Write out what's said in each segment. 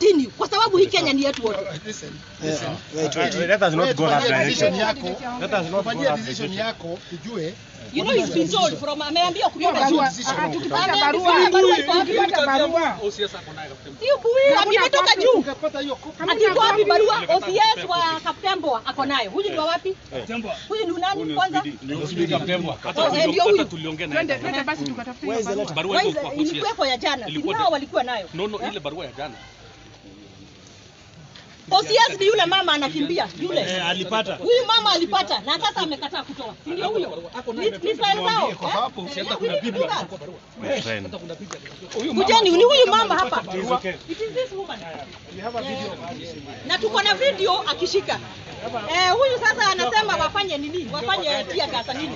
continue kwa sababu hii Kenya ni yetu wote. Listen, Yeah, listen. wait, wait. Uh, let us not go that Fanyia decision direction. yako, Let us not go fanyia that decision direction. yako ujue You know he's been told from ameambiwa kutoka juu. barua, ah, tukipata barua, tukipata barua, Sio bui, imetoka juu. ungepata hiyo copy. Ati iko wapi barua? OCS wa Kaptembo ako nayo. Huyu ni wa wapi? Huyu ni nani kwanza? Oh, eh, ndio huyu. twende twende basi tukatafute hiyo Where is the barua. letter? Why is that? Ilikuweko ya jana. Si Ilikuwa nao de- walikuwa nayo. No, no, Eh? ile barua ya jana. OCS ni yule mama anakimbia yule. Eh, alipata. Huyu mama alipata na sasa amekataa kutoa. Si ndio huyo? Ni ni file zao. eh? Eh, we need to do that. My friend. Kujeni ni huyu mama hapa. It is okay. It is this woman. Na tuko na video akishika. Eh, huyu sasa anasema wafanye nini? Wafanye tia gasa nini?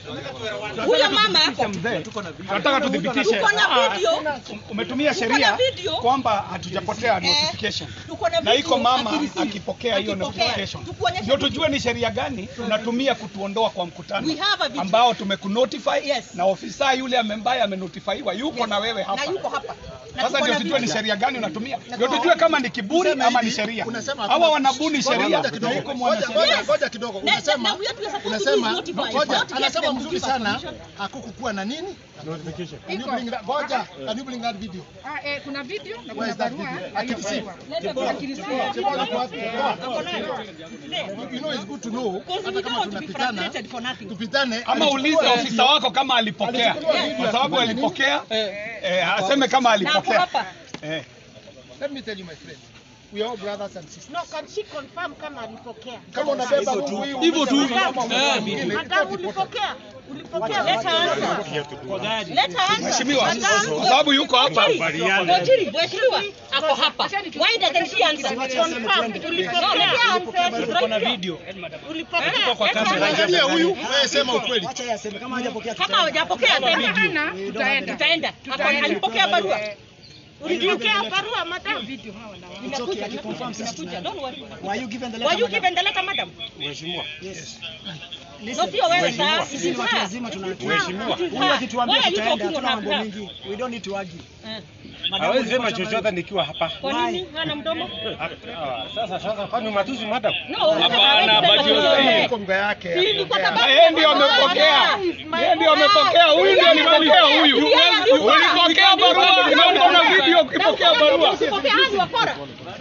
Huyo mama hapo. Tunataka tudhibitishe Tuko na video. umetumia Tuko na sheria video. kwamba hatujapotea Eh, notification tuko na na video iko mama akireceive. akipokea hiyo Akipokea. notification, Tukuonyeshe ndio video. tujue ni sheria gani tunatumia kutuondoa kwa mkutano We have a video. ambao tumekunotify Yes. na ofisa yule ambaye amenotifaiwa yuko na wewe Na hapa. yuko hapa. Na Sasa tuko ndio na tujue ni video. sheria gani unatumia, ndio tujue kama ni kiburi Unasema ama ni hivi, sheria. unasema Hawa hakuna- wanabuni Ngoja sheria kidogo, na yuko ngoja- mwanasheria. ngoja- ngoja kidogo. Na- Unasema na we are supposed to be unasema notified, ngoja, not get anasema them to mzuri give sana permission. hakukukuwa na nini? Notification. Can you bring that- Ngoja, can you bring that video? Ah, eh, kuna video na Where kuna is that barua. video? na hiyo Akireceive. barua. Leta akireceive. Chebona kwa wapi? Ako nayo. You know it's good to know Because we hata don't kama want to be tunapitana frustrated for nothing. tupitane ama ulize ofisa wako kama alipokea, kwa sababu alipokea, eh, aseme kama Na ako alipokea. hapa. Eh. Let me tell you my friend. We are all brothers and sisters. No, can she confirm kama alipokea? Kama unabeba huyu huyu Hivyo tu. kama mwingine, Madam, ulipokea? Ulipokea? Let her answer. Let her answer. Mheshimiwa, Madam, kwa sababu yuko hapa. Ngojiri, mheshimiwa, ako hapa. Why doesn't she answer? Confirm. No, Ulipokea? let her answer. Tuko na video. Ulipokea? kwa Let her kamera. answer. Angalia huyu, wewe sema ukweli. Acha yeye aseme kama hajapokea Kama tutaenda. hawajapokea sema. Hapana, tutaenda. Tutaenda. Ako- Alipokea barua. Ulipokea barua, madam? Inakuja, inakuja, inakuja. Don't worry. Were you given the Were letter? you madam? given the letter, madam? Mheshimiwa. Yes. No, Listen. sio wewe sasa. Sisi ni watu wazima tuna Mheshimiwa. Huyu akituambia Why are you tutaenda, talking hatuna on mambo her mingi. We don't need to argue. Eh. Madam, Hawezi sema ulipata chochote nikiwa hapa. Kwa nini hana mdomo? Ah, ah, Sasa sasa kwani matusi madam? No, Hapana, hawezi but sema you chochote. say- Kwa mga yake. Hii ni kwa anaongea. sababu- Yeye ndio amepokea. Yeye ndio amepokea. Huyu ndio alipokea huyu. Ulipokea barua. Naona una video ukipokea barua. Usipokea hadi wakora.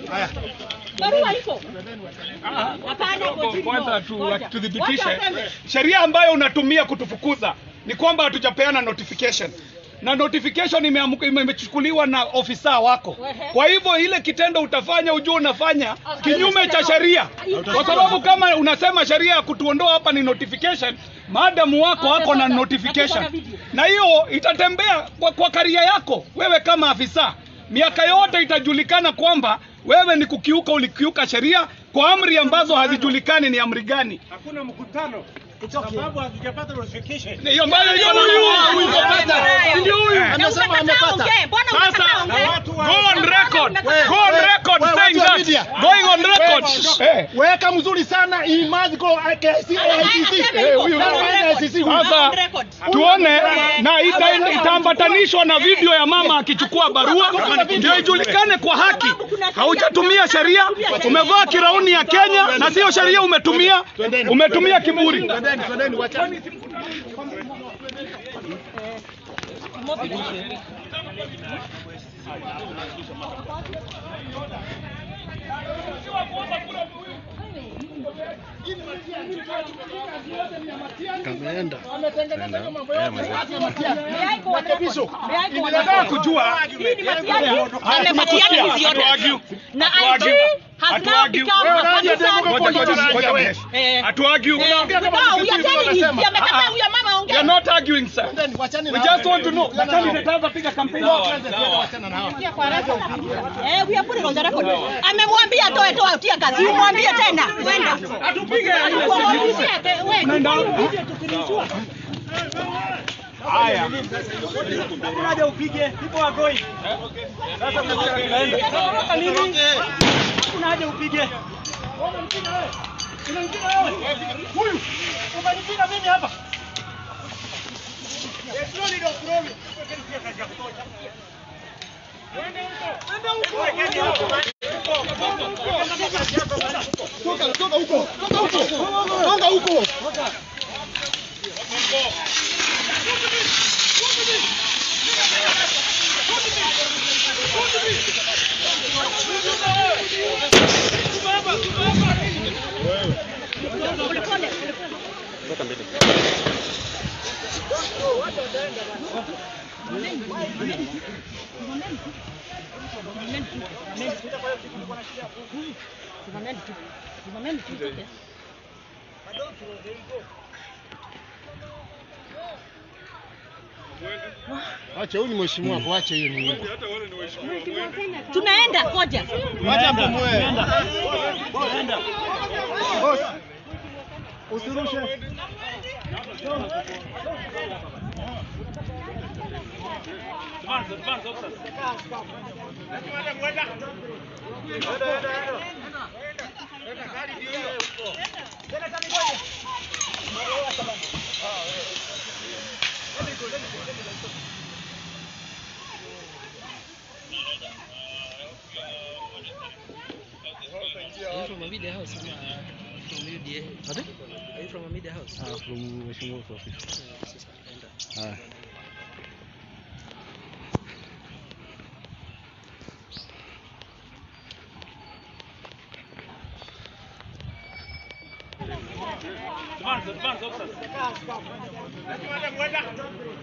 Barua iko. Hapana, continue. Kwanza tu Ngoja. tudhibitishe Wacha aseme. sheria ambayo unatumia kutufukuza ni kwamba hatujapeana notification na notification imeamuka- ime- imechukuliwa na ofisa wako. Kwa hivyo ile kitendo utafanya ujue unafanya kinyume cha sheria, kwa sababu kama unasema sheria ya kutuondoa hapa ni notification, maadamu wako wako na notification, na hiyo itatembea kwa, kwa karia yako wewe kama afisa, miaka yote itajulikana kwamba wewe ni kukiuka, ulikiuka sheria kwa amri ambazo hazijulikani ni amri gani. Hakuna mkutano. Sababu hatujapata notification. Hiyo ambayo iko na huyu huyu kapata. Ndio huyu. Na Amesema umekataa amepata. ongee. Mbona Sasa umekataa ongee? go on record. Go on we- record we- saying watu wa that. media. Going on record. Eh. Weka mzuri sana he must go ICC. Eh, huyu. Sasa tuone na ita- itaambatanishwa na video ya mama akichukua barua ndio ijulikane kwa haki. Haujatumia sheria, umevaa kirauni ya Kenya na sio sheria umetumia, umetumia kiburi. Twendeni, twendeni, wachani. Nataka kujua Amepatiana hizi yote. Na IG has now become a partisan politician. Eh. Hatuargue. Eh, no, we are telling you, si amekataa huyo mama We ongee. are not arguing, sir. Twendeni, wachani We na just hao. want to know. Daktari nitaanza piga kampeni. Wachana na hao. Eh, we are putting on the record. Amemwambia atoe toa tia kazi. Umwambie tena. Kwenda. Atupige. Unaenda. Haya. Hakuna haja upige. People are going. Sasa tunaenda. Unataka nini? Hakuna haja upige. Unampiga wewe. Unampiga wewe. Huyu. Umenipiga mimi hapa. Slowly down, slowly. Twende huko. Twende huko. Acha huyu ni mheshimiwa wako, acha hiyo nini. Tunaenda koja. Wacha mpumue. Usirushe. Are you from a media house? Ama from UDA? Are you from a media house? Ah, from mheshimiwa wako ofisi. Uh, sasa enda. Ah. Advance, advance, officers.